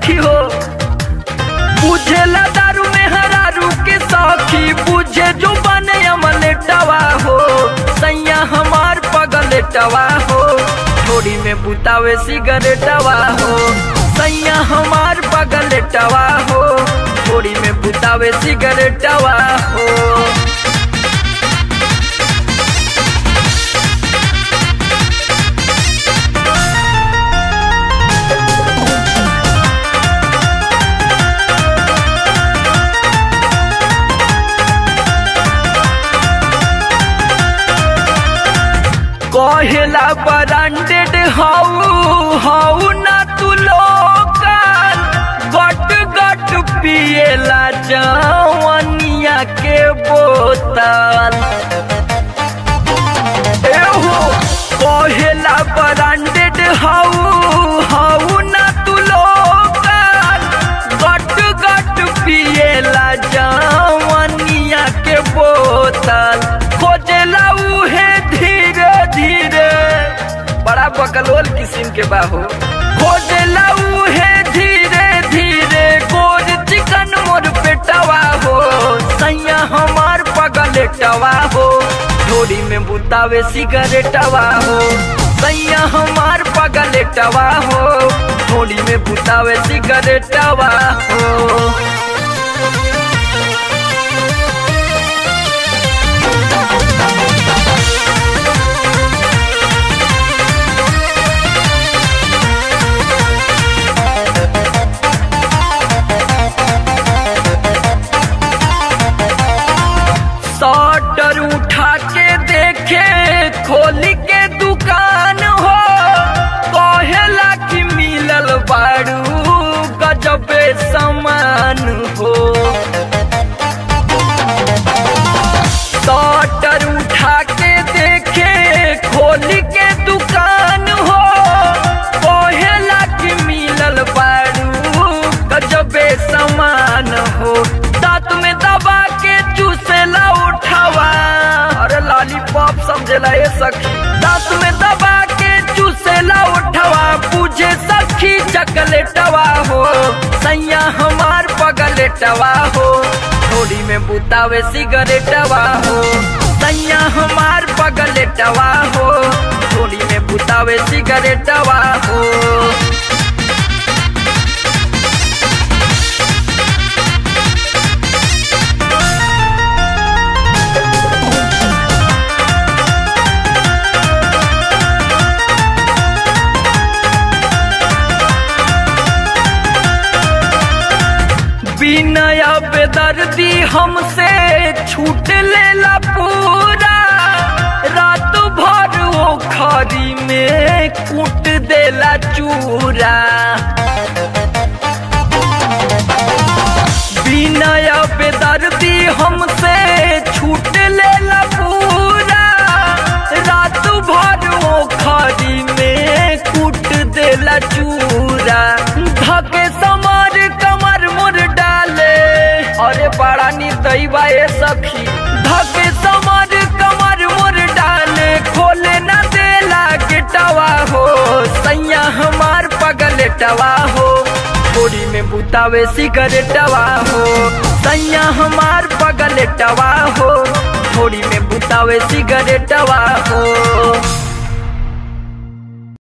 सखी हो बुझेला दारू में हरारू के सखी बुझे जो बने अमलेटवा हो सैया हमार पगलेटवा हो थोड़ी में बुतावे सिगरेटवा हो सैया हमार पगलेटवा हो थोड़ी में बुतावे सिगरेटवा हो कहेला ब्रांडेड हाउ हाउ ना तू लोकल गट गट पिएला जवनिया के बोतल एहो कहेला ब्रांडेड हाउ हाउ ना तू लोकल गट गट पिएला जवनिया के बोतल खोजेला उहे धीरे धीरे बड़ा बकलोल किस्म के बाहो खोजेला उहे धीरे धीरे गोर चिकन मोर पेटवा हो सैया हमार पगलेटवा हो थोड़ी में बुतावे सिगरेटवा हो सैया हमार पगलेटवा हो थोड़ी में बुतावे सिगरेटवा हो शटर उठा के देखे खोली के दुकान हो कहेला कि मिलल बारू गजबे समान हो शटर उठा के देखे खोली के दुकान हो कहेला कि मिलल बारू गजबे समान हो दांत में दबा के चूसेला उठावा अरे लॉलीपॉप समझेला ये सखी दांत में दबा के चूसेला उठावा पूछे सखी चकलेटवा हो सैया हमार पगलेटवा हो थोड़ी में बुतावे सिगरेटवा हो सैया हमार पगलेटवा हो थोड़ी में बुतावे सिगरेटवा हो बिनय बेदर्दी हमसे छूट लेला पूरा रात भर वो खरी में कूट देला चूरा बिनय बेदर्दी हमसे छूट लेला पूरा रात भर वो खरी में कूट देला चूरा धके समर कमर मुर डाले अरे बड़ा निर्दयी ए सखी धके समर कमर मुर डाले खोले न देला गेटवा हो सैया हमार पगलेटवा हो थोड़ी में बुतावे सिगरेटवा हो सैया हमार पगलेटवा हो थोड़ी में बुतावे सिगरेटवा हो